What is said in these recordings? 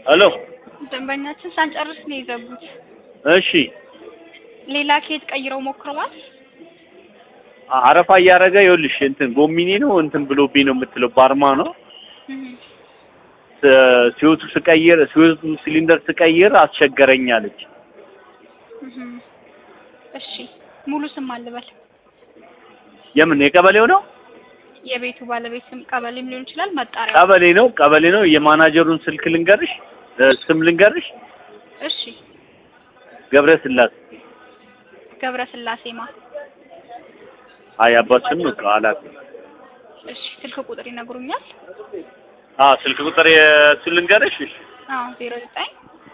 ሄሎ ደንበኛችን ሳንጨርስ ነው የዘጉት። እሺ ሌላ ኬት ቀይረው ሞክረዋል? አረፋ እያደረገ ይኸውልሽ እንትን ጎሚኔ ነው እንትን ብሎብኝ ነው የምትለው ባርማ ነው እህ ስ- ሲወቱ ስቀይር ሲወቱ ሲሊንደር ስቀይር አስቸገረኝ አለች። እህ እሺ ሙሉ ስም አልበል። የምን የቀበሌው ነው? የቤቱ ባለቤት ስም ቀበሌም ሊሆን ይችላል። መጣሪያ ቀበሌ ነው ቀበሌ ነው። የማናጀሩን ስልክ ልንገርሽ እ፣ ስም ልንገርሽ እሺ ገብረ ስላሴ ገብረ ስላሴ ማ አይ አባት ስም ነው አላውቅም። እሺ ስልክ ቁጥር ይነግሩኛል? አ ስልክ ቁጥር የእሱን ልንገርሽ እሺ አዎ ዜሮ ዘጠኝ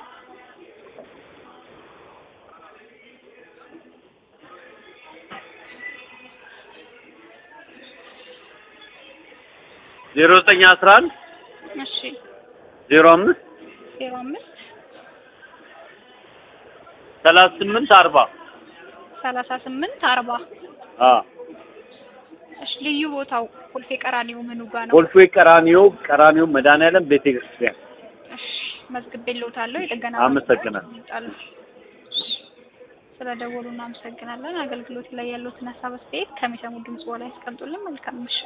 ዜሮ ዘጠኝ አስራ አንድ እሺ ዜሮ አምስት ዜሮ አምስት ሰላሳ ስምንት አርባ ሰላሳ ስምንት አርባ አ እሺ ልዩ ቦታው ኮልፌ ቀራኒዮ ምኑ ጋ ነው? ኮልፌ ቀራኒዮ ቀራኒዮ መድኃኒዓለም ቤተ ክርስቲያን እሺ መዝግቤልዎታለሁ። የጥገና አመሰግናለሁ። ይመጣሉ። ስለደወሉ እናመሰግናለን። አገልግሎት ላይ ያሉትን ሀሳብ አስተያየት ከሚሰሙ ድምጽ በላይ ያስቀምጡልን። መልካም ምሽት።